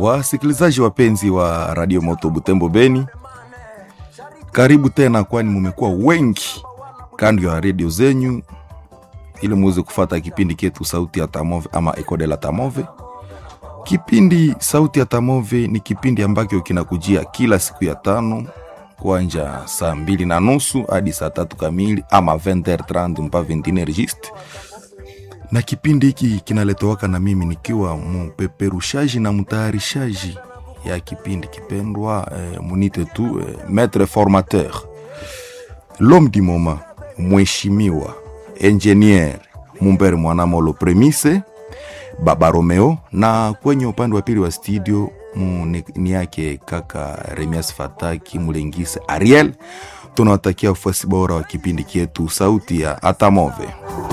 Wasikilizaji wapenzi wa Radio Moto Butembo Beni, karibu tena, kwani mumekuwa wengi kando ya redio zenyu ili muweze kufata kipindi ketu Sauti ya Tamove ama Eco de la Tamove. Kipindi Sauti ya Tamove ni kipindi ambacho kinakujia kila siku ya tano kuanja saa mbili na nusu hadi saa tatu kamili ama 20h30 mpaka 21h juste na kipindi hiki kinaletowaka na mimi nikiwa mupeperushaji na mtayarishaji ya kipindi kipendwa eh, munite tu eh, maître formateur l'homme du moment mheshimiwa engineer Mumbere Mwanamolo Premise Baba Romeo, na kwenye upande wa pili wa studio mu- ni- ni yake kaka Remias Fataki Mulengise Ariel. Tunawatakia ufuasi bora wa kipindi kietu sauti ya Atamove.